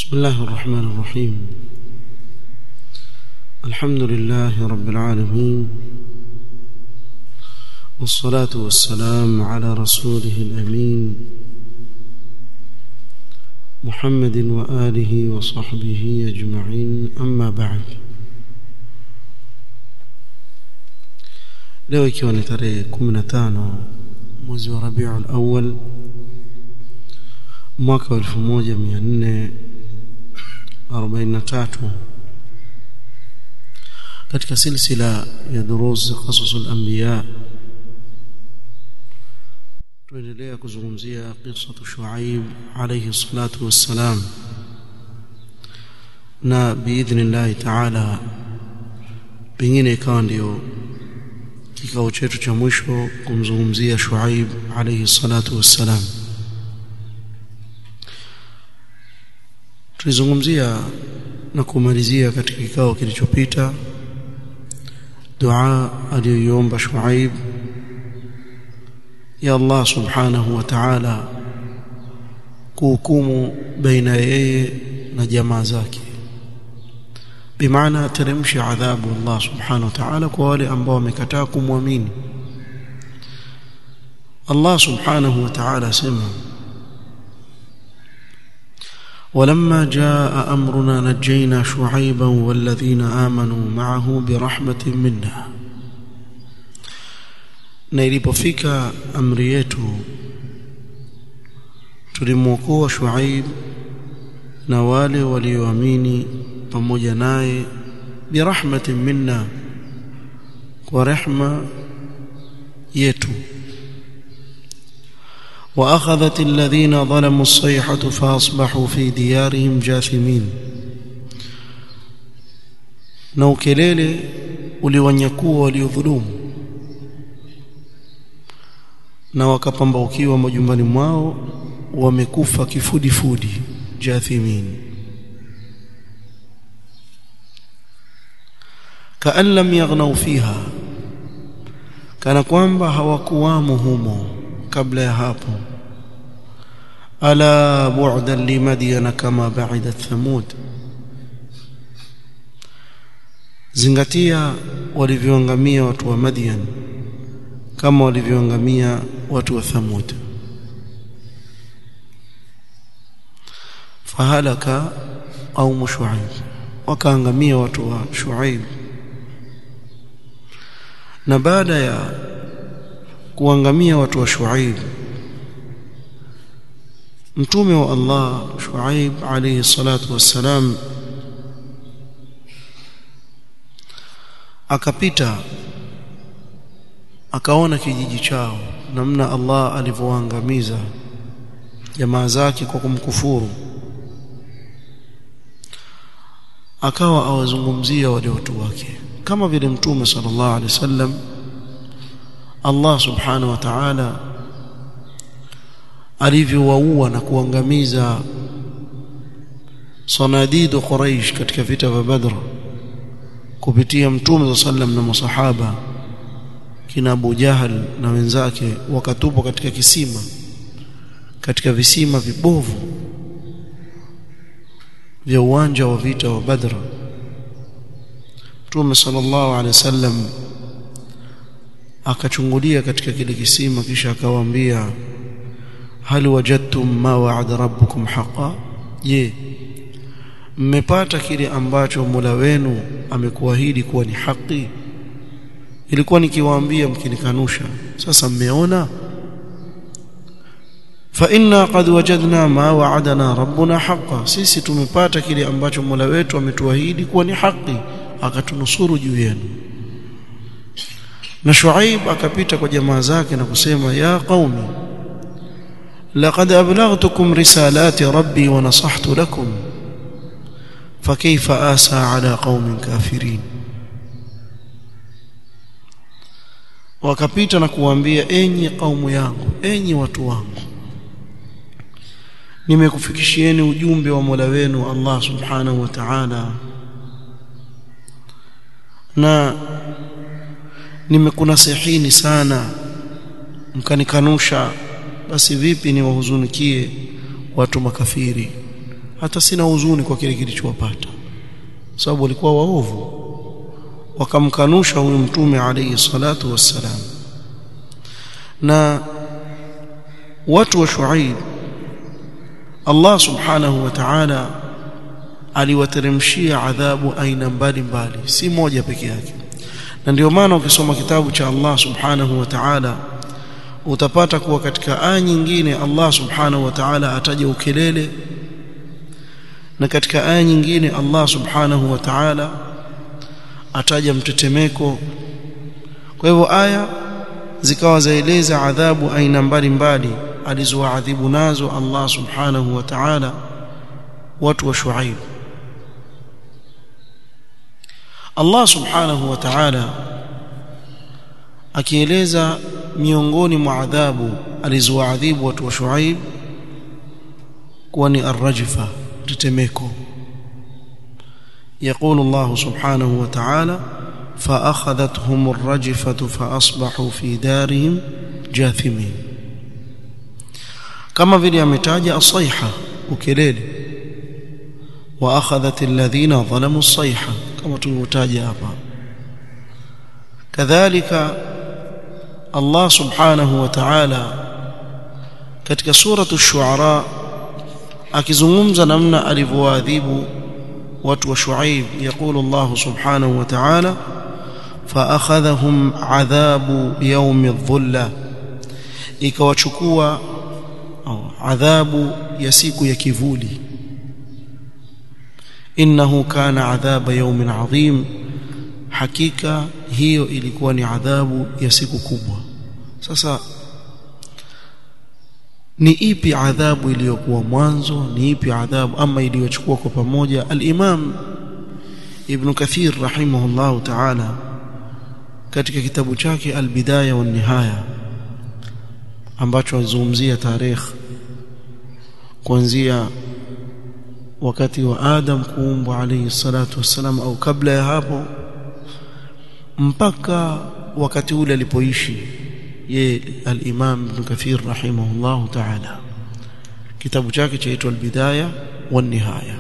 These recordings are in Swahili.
بسم الله الرحمن الرحيم الحمد لله رب العالمين والصلاة والسلام على رسوله الأمين محمد وآله وصحبه أجمعين أما بعد leo ikiwa ni tarehe 15 mwezi wa Rabiul Awwal mwaka wa 1443 katika silsila ya durus qasasul anbiya tuendelea kuzungumzia qissatu Shuaib alayhi salatu wassalam na biidhnillah ta'ala pengine ikawa ndio kikao chetu cha mwisho kumzungumzia Shuaib alayhi salatu wassalam tulizungumzia na kumalizia katika kikao kilichopita dua aliyoiomba Shuaib ya Allah subhanahu wa ta'ala kuhukumu baina yeye na jamaa zake bimaana teremsha adhabu Allah subhanahu wa ta'ala kwa wale ambao wamekataa kumwamini Allah subhanahu wa ta'ala sema ولما جاء أمرنا نجينا شعيبا والذين آمنوا معه برحمة منا na ilipofika amri yetu tulimwokoa Shuaib na wale walioamini pamoja naye birahmatin minna kwa rehma yetu واخذت الذين ظلموا الصيحه فاصبحوا في ديارهم جاثمين na ukelele uliwanyakuwa waliodhulumu na wakapambaukiwa majumbani mwao wamekufa kifudifudi jathimin kaan lam yaghnaw fiha kana kwamba hawakuwamo humo kabla ya hapo ala bu'dan limadyan kama ba'idat thamud zingatia walivyoangamia watu wa Madian kama walivyoangamia watu wa Thamud fahalaka au Shuaib wakaangamia watu wa Shuaib na baada ya kuangamia watu wa Shuaib mtume wa Allah Shuaib alayhi salatu wassalam akapita akaona kijiji chao namna Allah alivyoangamiza jamaa zake kwa kumkufuru akawa awazungumzia wale watu wake kama vile mtume sallallahu alaihi wasallam Allah subhanahu wa ta'ala alivyowaua na kuangamiza sanadidu Quraysh katika vita vya Badr kupitia mtume sallam na masahaba kina Abu Jahal na wenzake wakatupwa katika kisima katika visima vibovu vya uwanja wa vita wa Badr Mtume sallallahu alaihi wasallam akachungulia katika kile kisima kisha akawaambia hal wajadtum ma wa'ada rabbukum haqa je mmepata kile ambacho Mola wenu amekuahidi kuwa ni haki ilikuwa nikiwaambia mkinikanusha sasa mmeona fa inna qad wajadna ma wa'adana rabbuna haqa sisi tumepata kile ambacho Mola wetu ametuahidi kuwa ni haki akatunusuru juu yenu na Shuaib akapita kwa jamaa zake na kusema ya qaumi laqad ablaghtukum risalati rabbi wa nasahtu lakum fakayfa asa ala qaumin kafirin wakapita na kuambia enyi kaumu yangu enyi watu wangu nimekufikishieni ujumbe wa Mola wenu Allah subhanahu wa ta'ala na nimekunasihini sana mkanikanusha basi vipi niwahuzunikie watu makafiri hata sina huzuni kwa kile kilichowapata sababu walikuwa waovu wakamkanusha huyu mtume alayhi salatu wassalam na watu wa Shuaib Allah subhanahu wa ta'ala aliwateremshia adhabu aina mbalimbali si moja peke yake na ndio maana ukisoma kitabu cha Allah subhanahu wa ta'ala utapata kuwa katika aya nyingine Allah subhanahu wa ta'ala ataja ukelele na katika aya nyingine Allah subhanahu wa ta'ala ataja mtetemeko kwa hivyo aya zikawa zaeleza adhabu aina mbalimbali alizowaadhibu nazo Allah subhanahu wa ta'ala watu wa Shuaib Allah subhanahu wa ta'ala akieleza miongoni mwa adhabu alizowaadhibu watu wa Shuaib kuwa ni arrajfa tetemeko يقول الله سبحانه وتعالى فأخذتهم الرجفة فأصبحوا في دارهم جاثمين كما vile ametaja asaiha ukelele واخذت الذين ظلموا الصيحه كما tulivyotaja hapa kadhalika Allah subhanahu wa ta'ala katika suratu ash-shu'ara akizungumza namna alivyoadhibu watu wa Shuaib yakulu Allah subhanahu wa ta'ala فاخذهم عذاب يوم الظله ikawachukua adhabu ya siku ya kivuli innahu kana adhaba yawmin adhim hakika hiyo ilikuwa ni adhabu ya siku kubwa sasa ni ipi adhabu iliyokuwa mwanzo ni ipi adhabu ama iliyochukua kwa pamoja al-Imam Ibn Kathir rahimahullah ta'ala katika kitabu chake al-Bidaya wa Nihaya ambacho azungumzia tarehe kuanzia wakati wa Adam kuumbwa alayhi salatu wassalam au kabla ya hapo mpaka wakati ule alipoishi ye al-Imam Ibn Kathir rahimahullah ta'ala kitabu chake chaitwa al-Bidaya wa Nihaya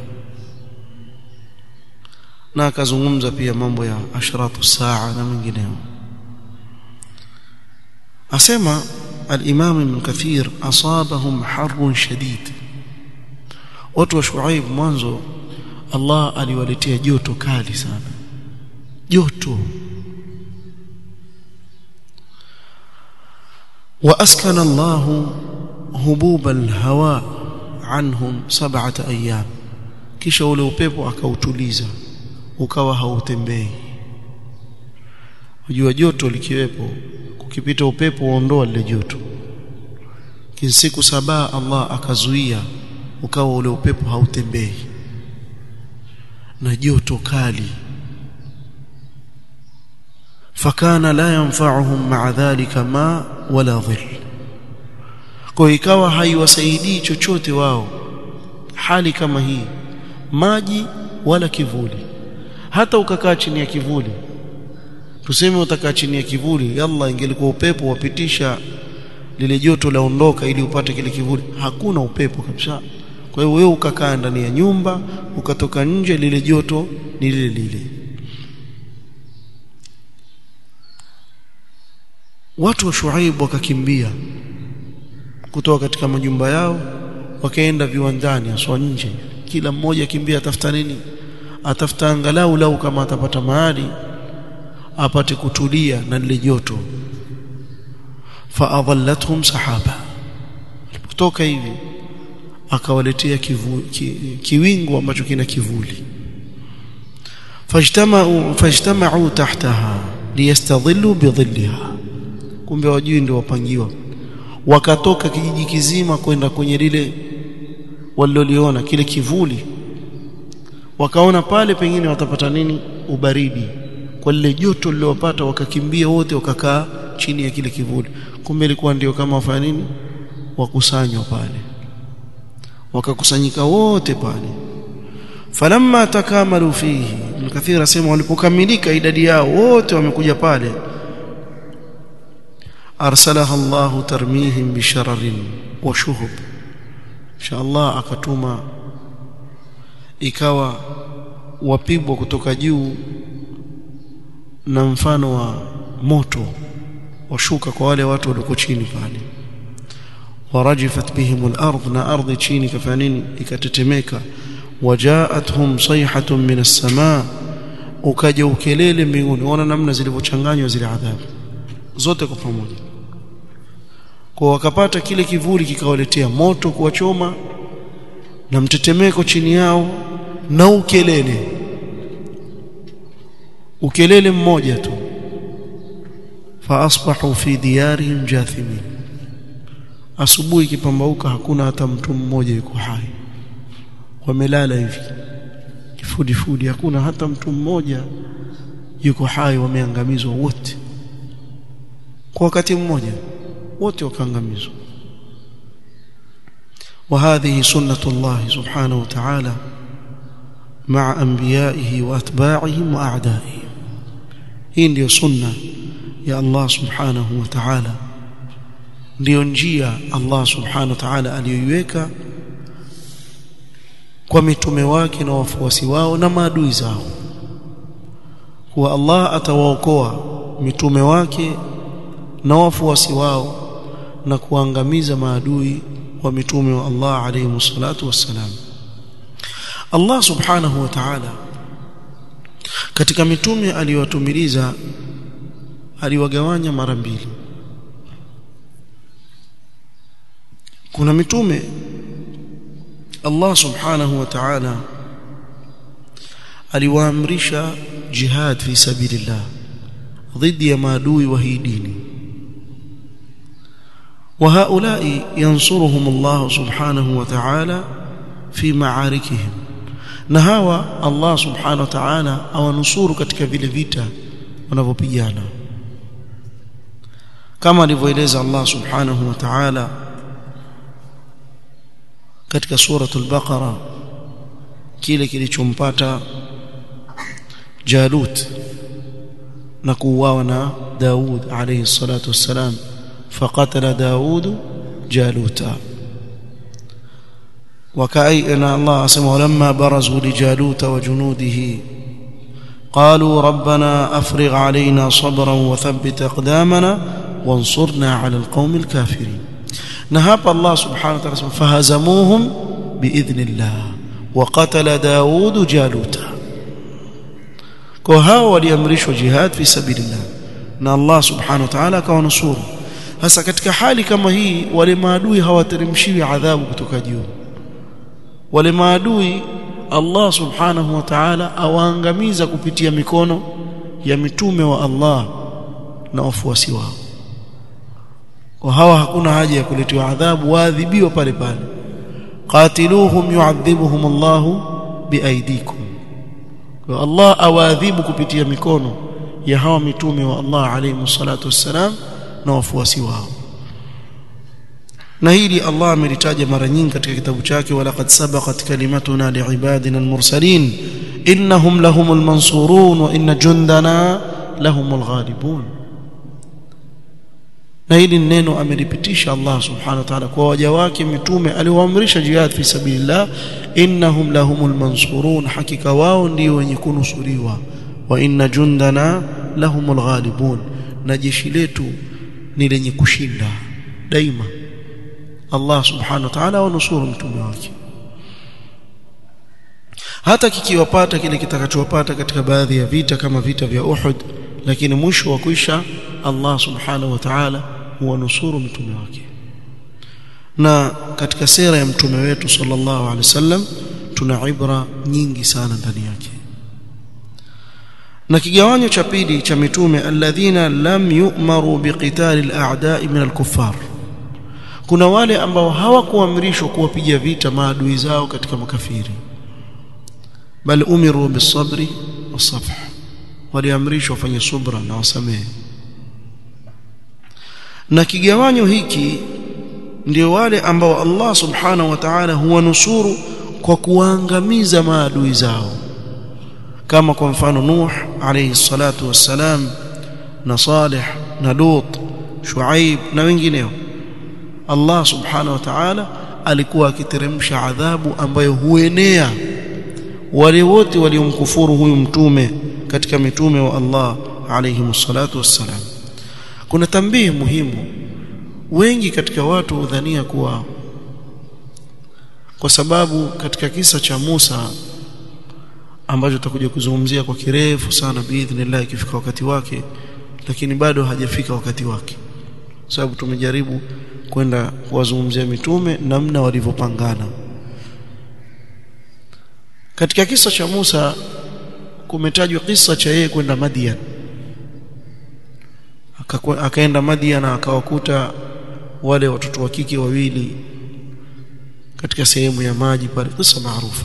na akazungumza pia mambo ya ashratu saa na mengineyo asema al-Imam Ibn Kathir asabahum harrun shadid watu wa Shuaib mwanzo Allah aliwaletea joto kali sana joto واسكن الله هبوب الهواء عنهم سبعه ايام kisha ule upepo akautuliza ukawa hautembei unajua joto likiwepo kukipita upepo uondoa lile joto siku saba Allah akazuia ukawa ule upepo hautembei na joto kali fakana la yanfa'uhum ma'a dhalika ma wala dhill kwa ikawa haiwasaidii chochote wao hali kama hii maji wala kivuli hata ukakaa chini ya kivuli tuseme utakaa chini ya kivuli yalla ingelikuwa upepo wapitisha lile joto laondoka ili upate kile kivuli hakuna upepo kabisa kwa hiyo wewe ukakaa ndani ya nyumba ukatoka nje lile joto ni lile lile watu wa Shuaib wakakimbia kutoka katika majumba yao wakaenda viwandani aswa nje kila mmoja kimbia atafuta nini atafuta angalau lau kama atapata mahali apate kutulia na lile joto faadhallathum sahaba kutoka hivi akawaletea kivu, ki, kiwingu ambacho kina kivuli fajtama'u fajtama'u tahtaha liyastadhillu bidhilliha kumbe wajui ndio wapangiwa wakatoka kijiji kizima kwenda kwenye lile waliloliona kile kivuli wakaona pale pengine watapata nini ubaridi kwa lile joto lililopata wakakimbia wote wakakaa chini ya kile kivuli kumbe ilikuwa ndio kama wafanya nini wakusanywa pale wakakusanyika wote pale falamma takamalu fihi al-kathira sema walipokamilika idadi yao wote wamekuja pale arsalaha Allah tarmihim bishararin wa shuhub insha Allah akatuma ikawa wapigwa kutoka juu na mfano wa moto washuka kwa wale watu walioko chini pale warajifat bihim al-ardh na ardhi chini kafanya nini ikatetemeka wajaatuhum sayhatun min as-samaa ukaja ukelele mbinguni ona namna zilivyochanganywa zile adhabu zote kwa pamoja kwa wakapata kile kivuli kikawaletea moto kuwachoma na mtetemeko chini yao na ukelele ukelele mmoja tu faasbahu fi diyarihim jathimin asubuhi ikipambauka hakuna hata mtu mmoja yuko hai wamelala hivi kifudifudi hakuna hata mtu mmoja yuko hai wameangamizwa wote kwa wakati mmoja wote wakaangamizwa وهذه سنة الله سبحانه وتعالى مع أنبيائه وأتباعهم وأعدائهم hii ndio sunna ya Allah subhanahu wa ta'ala ndio njia Allah subhanahu wa ta'ala aliyoiweka kwa mitume wake na wafuasi wao na maadui zao kuwa Allah atawaokoa mitume wake na wafuasi wao na kuangamiza maadui wa mitume wa Allah alayhi salatu wassalam Allah subhanahu wa ta'ala katika mitume aliyowatumiliza aliwagawanya mara mbili kuna mitume Allah subhanahu wa ta'ala aliwaamrisha jihad fi sabilillah dhidi ya maadui wa hii dini وهؤلاء ينصرهم الله سبحانه وتعالى في معاركهم na hawa Allah subhanahu wa ta'ala awanusuru katika vile vita wanavyopigana kama alivyoeleza Allah subhanahu wa ta'ala katika suratul baqara kile kilichompata Jalut na kuuawa na Daud alayhi salatu wassalam فقتل داود جالوتا وكأي أن الله سمع لما برزوا لجالوت وجنوده قالوا ربنا أفرغ علينا صبرا وثبت أقدامنا وانصرنا على القوم الكافرين نهاب الله سبحانه وتعالى فهزموهم بإذن الله وقتل داود جالوتا كوهاو وليمرشوا جهاد في سبيل الله ان الله سبحانه وتعالى كونصوره hasa katika hali kama hii wale maadui hawateremshiwi adhabu kutoka juu wale maadui Allah subhanahu wa ta'ala awaangamiza kupitia mikono ya mitume wa Allah na wafuasi wao kwa hawa hakuna haja ya kuletewa adhabu waadhibiwa pale pale qatiluhum yu'adhibuhum Allah biaidikum kwa Allah awaadhibu kupitia mikono ya hawa mitume wa Allah alayhi salatu wassalam na wafuasi wao na hili Allah amelitaja mara nyingi katika kitabu chake walaqad sabaqat kalimatuna liibadina almursalin innahum lahumul mansurun wa inna jundana lahumul ghalibun na hili neno amelipitisha Allah subhanahu wa ta'ala kwa waja wake mitume aliwaamrisha jihad fi sabilillah innahum lahumul mansurun hakika wao ndio wenye kunusuriwa wa inna jundana lahumul ghalibun na jeshi letu ni lenye kushinda daima Allah subhanahu wa ta'ala wanusuru mtume wake hata kikiwapata kile kitakachowapata katika baadhi ya vita kama vita vya Uhud lakini mwisho wa kuisha Allah subhanahu wa ta'ala huwanusuru mtume wake na katika sera ya mtume wetu sallallahu alaihi wasallam tuna ibra nyingi sana ndani yake na kigawanyo cha pili cha mitume alladhina lam yu'maru biqitali al-a'da'i min al-kuffar kuna wale ambao hawakuamrishwa kuwapiga vita maadui zao katika makafiri bal umiru bisabri wasafh waliamrishwa wafanye subra na wasamehe na kigawanyo hiki ndio wale ambao Allah subhanahu wa ta'ala huwanusuru kwa kuangamiza maadui zao kama kwa mfano Nuh alayhi salatu wassalam na Salih na Lut Shuaib na wengineo Allah subhanahu wa ta'ala alikuwa akiteremsha adhabu ambayo huenea wale wote waliomkufuru huyu mtume katika mitume wa Allah alayhi msalatu wassalam kuna tambii muhimu wengi katika watu hudhania kuwa kwa sababu katika kisa cha Musa ambacho tutakuja kuzungumzia kwa kirefu sana biidhnillah ikifika wakati wake lakini bado hajafika wakati wake sababu tumejaribu kwenda kuwazungumzia mitume namna walivyopangana katika kisa cha Musa kumetajwa kisa cha yeye kwenda Madian akaenda Madian na akawakuta wale watoto wa kike wawili katika sehemu ya maji pale kisa maarufu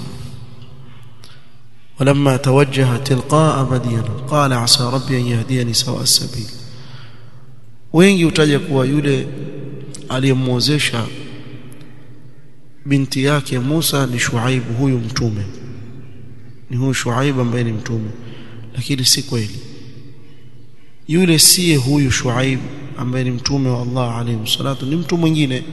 ولما توجه تلقاء مدين قال عسى ربي ان يهديني سواء السبيل wengi utaja kuwa yule aliyemwozesha binti yake Musa ni Shuaib huyu mtume ni huyu Shuaib ambaye ni mtume lakini si kweli yule siye huyu Shuaib ambaye ni mtume wa Allah alayhi salatu ni mtu mwingine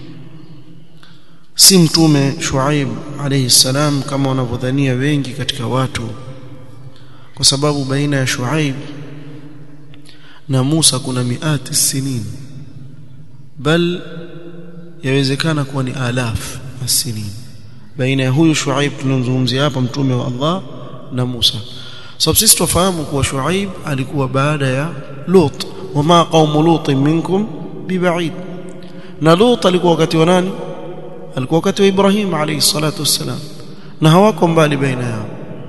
si mtume Shuaib alayhi salam kama wanavyodhania wengi katika watu kwa sababu baina ya Shuaib na Musa kuna miati sinin bal yawezekana kuwa ni alaf asinin baina ya huyu Shuaib tunamzungumzia hapa mtume wa Allah na Musa sababu sisi tufahamu kuwa Shuaib alikuwa baada ya Lut wama qaumu Lut minkum bibaid na Lut alikuwa wakati wa nani alikuwa wakati wa Ibrahim alayhi salatu wassalam na hawako mbali baina yao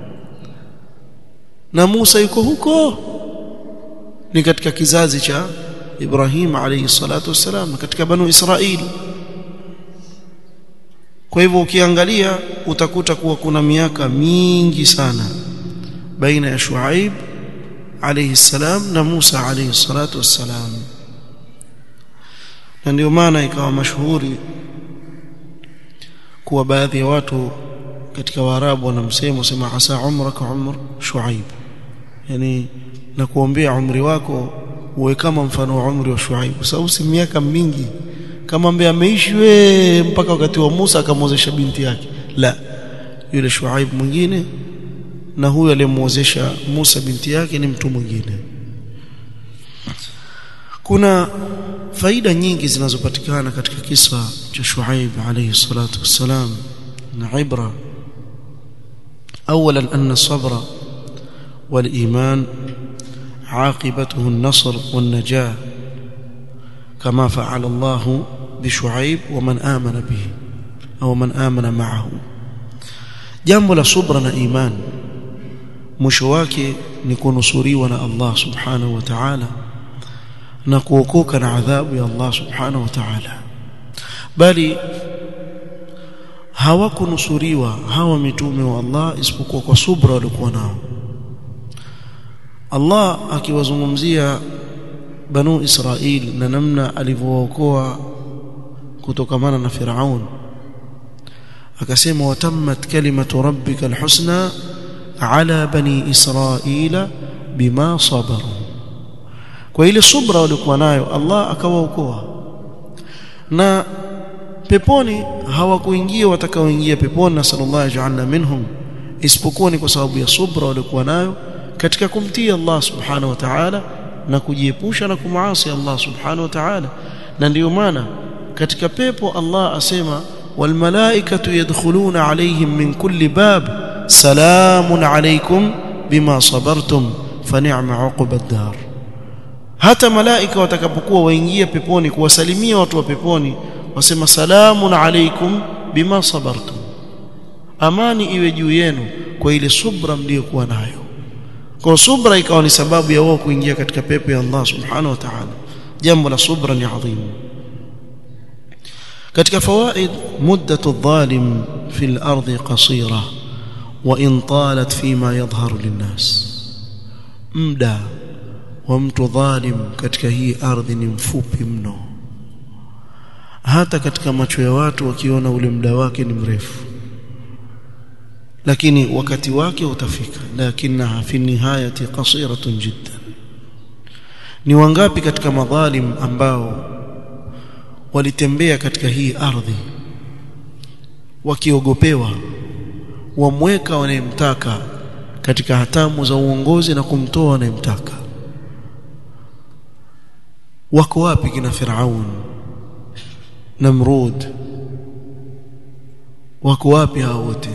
na Musa yuko huko ni katika kizazi cha Ibrahim alayhi salatu wassalam katika banu Israili kwa hivyo ukiangalia utakuta kuwa kuna miaka mingi sana baina ya Shuaib alayhi salam na Musa alayhi salatu wassalam na ndio maana ikawa mashuhuri kuwa baadhi ya watu katika Waarabu wanamsema sema asa umraka umr Shuaib yani na kuombea umri wako uwe kama mfano wa umri wa Shuaib kwa sababu si miaka mingi kama ambaye ameishi we mpaka wakati wa Musa akamwozesha binti yake la yule Shuaib mwingine na huyu aliyemwozesha Musa binti yake ni mtu mwingine kuna faida nyingi zinazopatikana katika kisa cha Shuaib alayhi salatu wassalam na ibra اولا ان الصبر والايمان عاقبته النصر والنجاه كما فعل الله بشعيب ومن آمن به أو من آمن معه jambo la subra na iman mwisho wake ni kunusuriwa na Allah subhanahu wa ta'ala na kuokoka na adhabu ya Allah subhanahu wa ta'ala bali hawakunusuriwa hawa mitume wa Allah isipokuwa kwa subra walikuwa nao Allah akiwazungumzia banu Israil na namna alivyookoa kutokamana na Firaun akasema watammat kalimatu rabbika alhusna ala bani Israila bima sabaru kwa ile subra walikuwa nayo Allah akawaokoa na peponi hawakuingia watakaoingia peponi na sallallahu ajalna minhum isipokuwa ni kwa sababu ya subra walikuwa nayo katika kumtii Allah subhanahu wa ta'ala na kujiepusha na kumuasi Allah subhanahu wa ta'ala na ndiyo maana katika pepo Allah asema wal malaikatu yadkhuluna alayhim min kulli bab salamun alaykum bima sabartum fa ni'ma uqbad dar hata malaika watakapokuwa waingia peponi kuwasalimia watu wa peponi wasema salamun alaykum bima sabartum amani iwe juu yenu kwa ile subra mliokuwa nayo kwa subra ikawa ni sababu ya wao kuingia katika pepo ya Allah subhanahu wa ta'ala jambo la subra ni adhimu katika fawaid muddatu adh-dhalim fi al-ardh qasira wa in talat fima yadhharu lin-nas muda wa mtu dhalim katika hii ardhi ni mfupi mno hata katika macho ya watu wakiona ule muda wake ni mrefu lakini wakati wake utafika lakinaha fi nihayati qasiratun jiddan ni wangapi katika madhalim ambao walitembea katika hii ardhi wakiogopewa wamweka wanayemtaka katika hatamu za uongozi na kumtoa wanayemtaka wako wapi kina Firaun Namrud wako wapi hao wote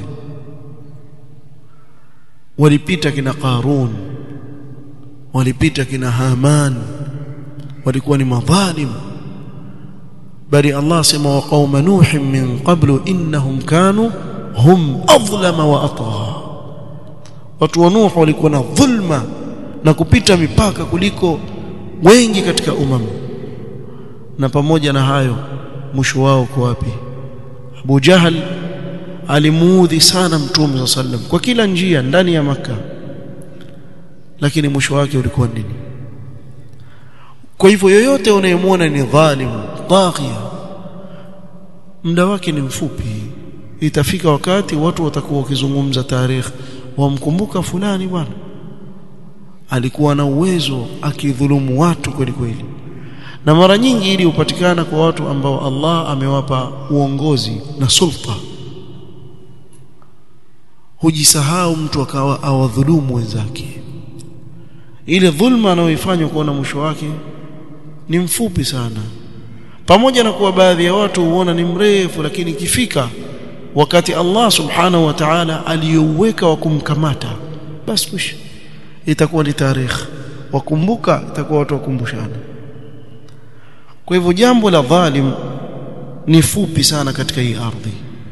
walipita kina Qarun walipita kina Haman walikuwa ni madhalim bali Allah sema wa qauma nuh min qablu innahum kanu hum adlama wa atgha watu wa nuh walikuwa na dhulma na kupita mipaka kuliko wengi katika umam na pamoja na hayo mwisho wao uko wapi Abu Jahal alimuudhi sana mtume sallam kwa kila njia ndani ya maka lakini mwisho wake ulikuwa nini kwa hivyo yoyote unayemwona ni dhalim taghiya muda wake ni mfupi itafika wakati watu watakuwa wakizungumza tarehe wamkumbuka fulani bwana alikuwa na uwezo akidhulumu watu kweli kweli na mara nyingi ili upatikana kwa watu ambao Allah amewapa uongozi na sulta hujisahau mtu akawa awadhulumu wenzake ile dhulma anayoifanya kuona mwisho wake ni mfupi sana pamoja na kuwa baadhi ya watu huona ni mrefu lakini ikifika wakati Allah subhanahu wa ta'ala aliyouweka wa kumkamata basi mwisho itakuwa ni tarehe wakumbuka itakuwa watu wakumbushana kwa hivyo jambo la dhalim ni fupi sana katika hii ardhi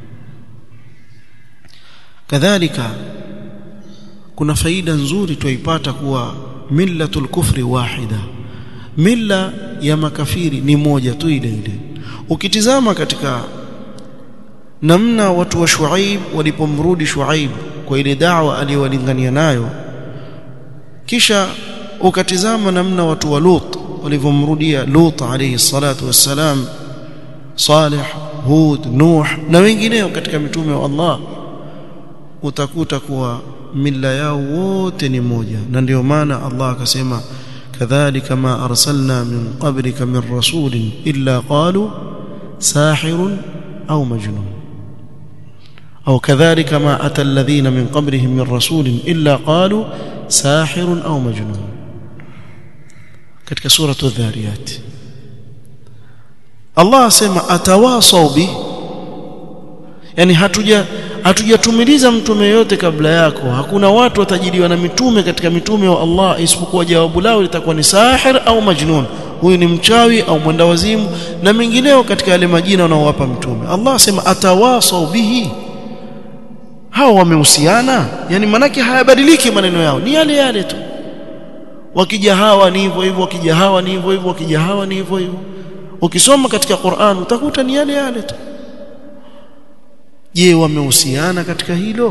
kadhalika kuna faida nzuri tuipata kuwa millatul kufri wahida milla ya makafiri ni moja tu ile ile ukitizama katika namna watu wa Shuaib walipomrudi Shuaib kwa ile da'wa aliyowalingania nayo kisha ukatizama namna watu wa Lut walivyomrudia Lut alayhi salatu wassalam Salih Hud Nuh na wengineo katika mitume wa Allah utakuta kuwa mila yao wote ni moja na ndio maana Allah akasema kadhalika ma arsalna min qablika min rasulin illa qalu sahirun au majnun أو كذلك ما أتى الذين من قبلهم من رسول إلا قالوا ساحر أو مجنون katika sura adh-dhariyat Allah asema atawasau bi yani hatuja hatujatumiliza mtume yote kabla yako hakuna watu watajiliwa na mitume katika mitume wa Allah isipokuwa jawabu lao litakuwa ni sahir au majnun huyu ni mchawi au mwenda wazimu na mengineo katika yale majina wanaowapa mtume Allah asema atawasau bihi hao wamehusiana yani manake hayabadiliki maneno yao ni yale yale tu wakija hawa ni hivyo hivyo wakija hawa ni hivyo hivyo wakija hawa ni hivyo hivyo ukisoma katika Qur'an utakuta ni yale yale tu je wamehusiana katika hilo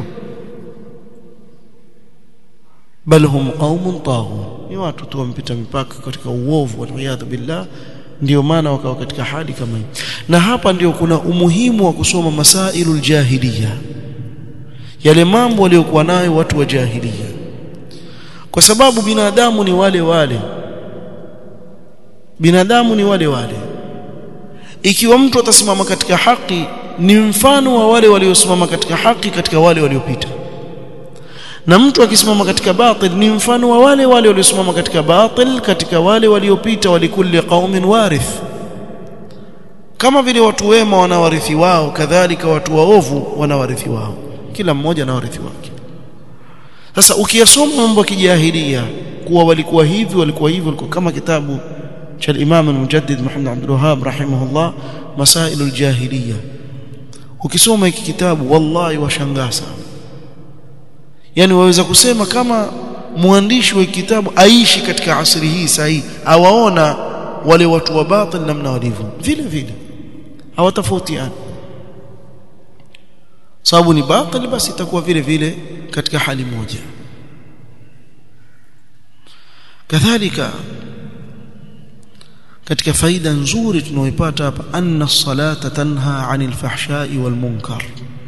bal hum qaumun taghun ni watu tu wampita mipaka katika uovu waliyadhu billah ndio maana wakawa katika hali kama hii na hapa ndio kuna umuhimu wa kusoma masailul jahiliya yale mambo waliokuwa nayo watu wa jahiliya kwa sababu binadamu ni wale wale binadamu ni wale wale ikiwa mtu atasimama katika haki ni mfano wa wale waliosimama katika haki katika wale waliopita na mtu akisimama katika batil ni mfano wa wale wale waliosimama katika batil katika wale waliopita walikulli qaumin warith kama vile watu wema wanawarithi wao kadhalika watu waovu wanawarithi wao kila mmoja na warithi wake sasa ukiyasoma mambo ya kijahilia kuwa walikuwa hivi walikuwa hivi walikuwa kama kitabu cha Imam al-Mujaddid Muhammad Abdul Wahhab rahimahullah Masailul Jahiliya ukisoma hiki kitabu wallahi washangaa sana yani waweza kusema kama mwandishi wa kitabu aishi katika asri hii sahihi awaona wale watu wa batil namna walivyo vile vile hawatofautiani sababu ni batil basi itakuwa vile vile katika hali moja kadhalika katika faida nzuri tunaoipata hapa anna salata tanha anil fahshai wal munkar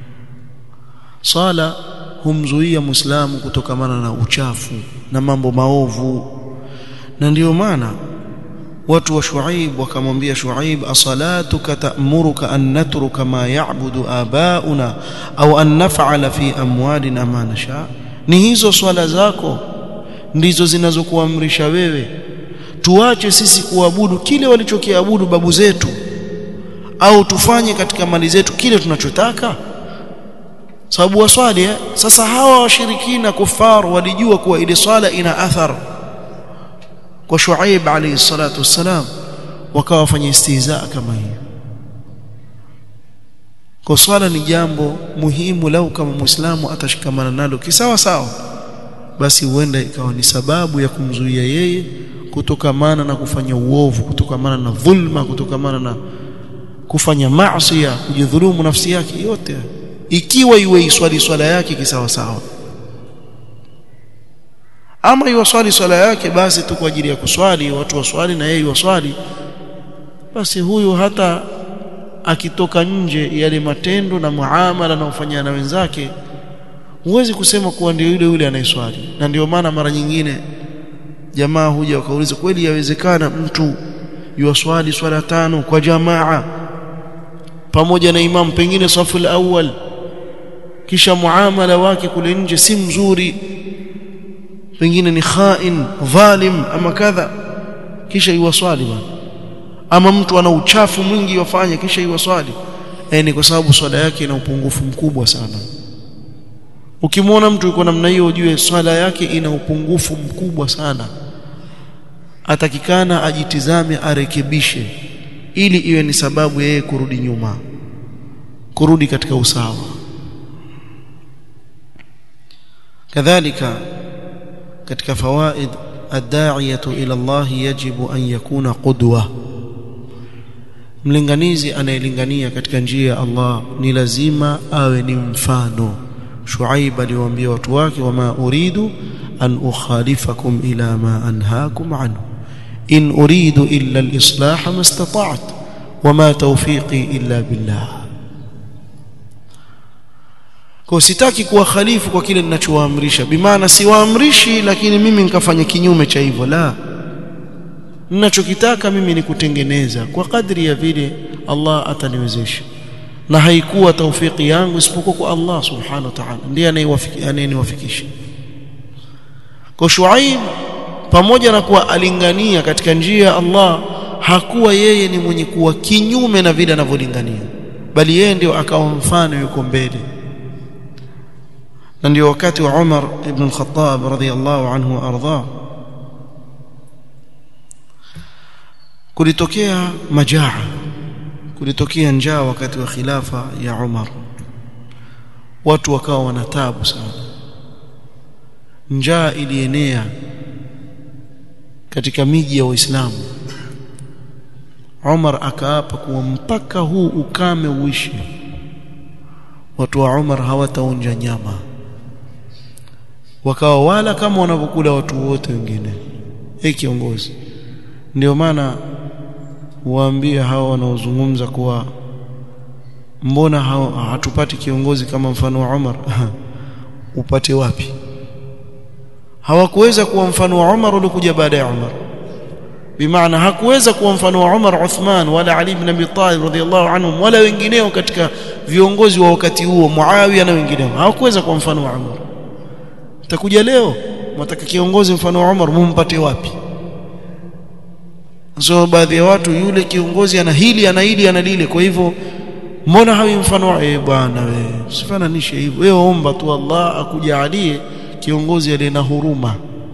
sala humzuia muislamu kutokamana na uchafu na mambo maovu na ndiyo maana watu wa Shuaib wakamwambia Shuaib asalatuka ta'muruka an natruka ma ya'budu abauna au an naf'ala fi amwalina ma nasha ni hizo swala zako ndizo zinazokuamrisha wewe tuache sisi kuabudu kile walichokiabudu babu zetu au tufanye katika mali zetu kile tunachotaka sababu waswali eh? sasa hawa washirikina kufar walijua kuwa ile swala ina athar kwa Shuaib alayhi salatu wassalam wakawa wafanya istihzaa kama hiyo kwa swala ni jambo muhimu lau kama muislamu atashikamana nalo kisawa sawa basi huenda ikawa ni sababu ya kumzuia yeye kutokamana na kufanya uovu kutokamana na dhulma kutokamana na kufanya maasi kujidhulumu nafsi yake yote ikiwa iwe iswali swala yake kisawa sawa ama iwaswali swala yake basi tu kwa ajili ya kuswali watu waswali na yeye waswali basi huyu hata akitoka nje yale matendo na muamala na ufanya na wenzake huwezi kusema kuwa ndio yule yule anayeswali na ndio maana mara nyingine jamaa huja wakauliza kweli yawezekana mtu yuwaswali swala tano kwa jamaa pamoja na imam pengine safu awal kisha muamala wake kule nje si mzuri pengine ni khain dhalim ama kadha kisha iwaswali bwana ama mtu ana uchafu mwingi wafanya kisha iwaswali eh ni kwa sababu swala yake ina upungufu mkubwa sana ukimwona mtu yuko namna hiyo ujue swala yake ina upungufu mkubwa sana atakikana ajitizame arekebishe ili iwe ni sababu yeye kurudi nyuma kurudi katika usawa kadhalika katika fawaid ad-da'iyatu ila Allah yajibu an yakuna qudwa mlinganizi anayelingania katika njia ya Allah ni lazima awe ni mfano Shuaib aliwaambia watu wake wama uridu an ukhalifakum ila ma anhaakum anhu in uridu illa al-islah ma istata'tu wama tawfiqi illa billah kwa sitaki kuwa khalifu kwa kile ninachowaamrisha bimaana siwaamrishi lakini mimi nikafanya kinyume cha hivyo la ninachokitaka mimi ni kutengeneza kwa kadri ya vile Allah ataniwezesha na haikuwa taufiki yangu isipokuwa kwa Allah subhanahu wa ta'ala ndiye anayeniwafikisha kwa Shuaib pamoja na kuwa alingania katika njia ya Allah hakuwa yeye ni mwenye kuwa kinyume na vile anavyolingania bali yeye ndio akawa mfano yuko mbele na ndio wakati wa Umar ibn al-Khattab radhiyallahu anhu ardha kulitokea majaa kulitokea njaa wakati wa khilafa ya Umar watu wakawa wanatabu sana njaa ilienea katika miji ya Waislamu Umar akaapa kuwa mpaka huu ukame uishi watu wa Umar hawataonja nyama wakawa wala kama wanavyokula watu wote wengine hey kiongozi ndio maana waambie hao wanaozungumza kuwa mbona hao hatupati kiongozi kama mfano wa Umar upate wapi hawakuweza kuwa mfano wa Umar uliokuja baada ya Umar bimaana hakuweza kuwa mfano wa Umar Uthman wala Ali ibn Abi Talib radhiyallahu anhum wala wengineo katika viongozi wa wakati huo Muawiya na wengineo hawakuweza kuwa mfano wa Umar takuja leo mtaka kiongozi mfano wa Umar mumpate wapi so baadhi ya watu yule kiongozi ana hili ana hili ana lile kwa hivyo mbona hawi mfano eh bwana wewe usifananishe hivyo wewe omba tu Allah akujalie kiongozi aliye na huruma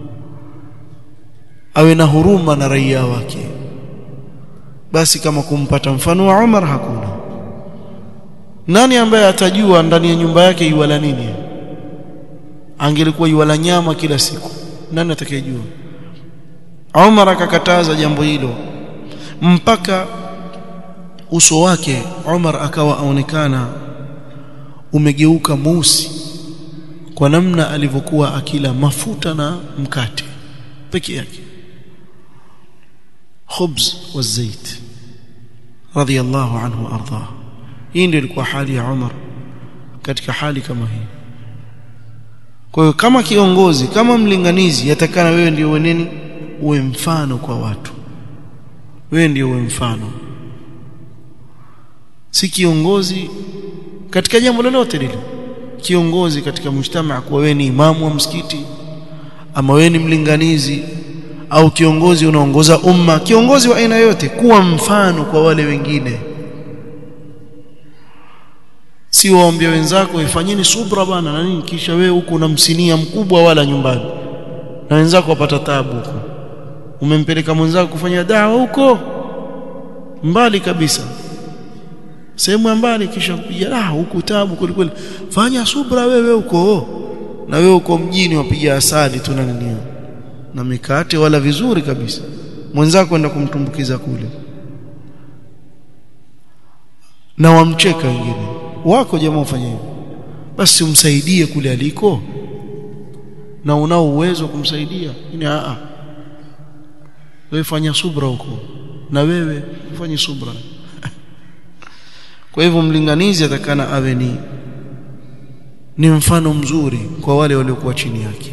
awe na huruma na raia wake basi kama kumpata mfano wa Umar hakuna nani ambaye atajua ndani ya nyumba yake iwala nini angelikuwa iwala nyama kila siku nani atakayejua Umar akakataza jambo hilo mpaka uso wake Umar akawa aonekana umegeuka mweusi kwa namna alivyokuwa akila mafuta na mkate peke yake khubz wa zait radiyallahu anhu arda hii ndio ilikuwa hali ya Umar katika hali kama hii kwa hiyo kama kiongozi kama mlinganizi yatakana wewe ndio weneni uwe mfano kwa watu wewe ndio uwe mfano si kiongozi katika jambo lolote lile kiongozi katika mujtamaa kuwa wewe ni imamu wa msikiti ama wewe ni mlinganizi au kiongozi unaongoza umma kiongozi wa aina yote kuwa mfano kwa wale wengine si waambie wenzako ifanyeni subra bana na nini kisha wewe huko unamsinia mkubwa wala nyumbani na wenzako wapata tabu huko umempeleka mwenzako kufanya dawa huko mbali kabisa sehemu ya mbali kisha kupiga ah huku tabu kweli kweli fanya subra wewe huko na wewe uko mjini wapiga asali tu na nini na mikate wala vizuri kabisa mwenzako kwenda kumtumbukiza kule na wamcheka wengine wako jamaa ufanye hivyo basi umsaidie kule aliko na unao uwezo wa kumsaidia ni a wewe fanya subra huko na wewe ufanye subra kwa hivyo mlinganizi atakana awe ni ni mfano mzuri kwa wale waliokuwa chini yake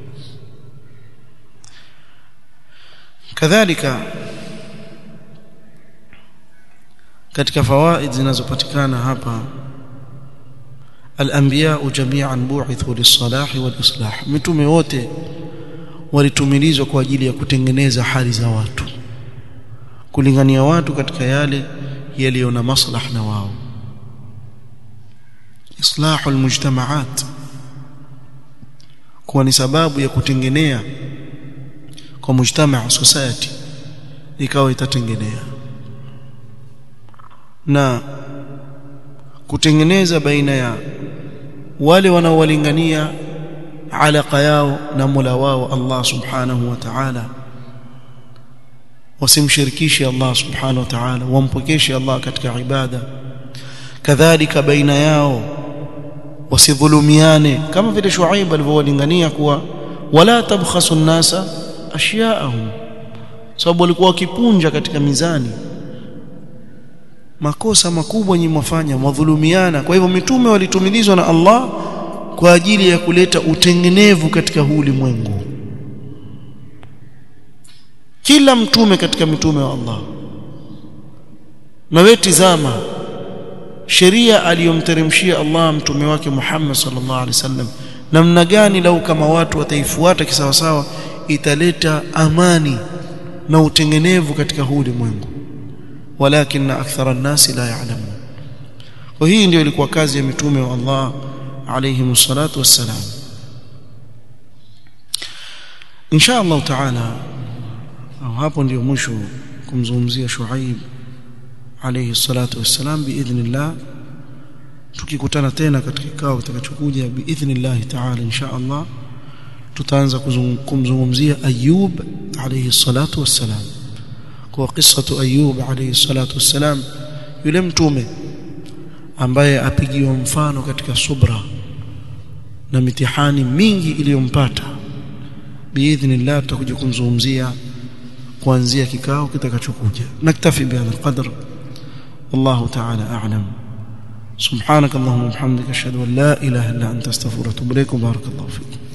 kadhalika katika fawaid zinazopatikana hapa al-anbiya jami'an bu'ithu lis-salahi wal-islah mitume wote walitumilizwa kwa ajili ya kutengeneza hali za watu kulingania watu katika yale yaliyo na maslah na wao islahu almujtamaat kuwa ni sababu ya kutengenea kwa mujtamaa society ikawa itatengenea na kutengeneza baina ya wale wanaowalingania alaka yao na Mola wao Allah subhanahu wa ta'ala wasimshirikishe Allah subhanahu wa ta'ala wampokeshe Allah katika ibada kadhalika baina yao wasidhulumiane kama vile Shuaib alivyowalingania kuwa wala tabkhasu an-nasa ashya'ahum sababu walikuwa wakipunja katika mizani makosa makubwa nyinyi mwafanya mwadhulumiana kwa hivyo mitume walitumilizwa na Allah kwa ajili ya kuleta utengenevu katika huu ulimwengu kila mtume katika mitume wa Allah na wewe tizama sheria aliyomteremshia Allah mtume wake Muhammad sallallahu alaihi wasallam namna gani lau kama watu wataifuata kisawasawa italeta amani na utengenevu katika huu ulimwengu walakin akthara an-nasi la ya'lamun kwa hii ndio ilikuwa kazi ya mitume wa Allah alayhi salatu wassalam insha Allah taala au hapo ndio mwisho kumzungumzia Shuaib alayhi salatu wassalam biidhnillah tukikutana tena katika kikao kitakachokuja biidhnillah taala insha Allah tutaanza kumzungumzia Ayub alayhi salatu wassalam kwa qissatu Ayub alayhi salatu wassalam yule mtume ambaye apigiwa mfano katika subra na mitihani mingi iliyompata biidhnillah tutakuja kumzungumzia kuanzia kikao kitakachokuja naktafi bihadha alqadr والله تعالى أعلم سبحانك اللهم وبحمدك أشهد أن لا إله إلا أنت أستغفرك وأتوب إليك وبارك الله فيك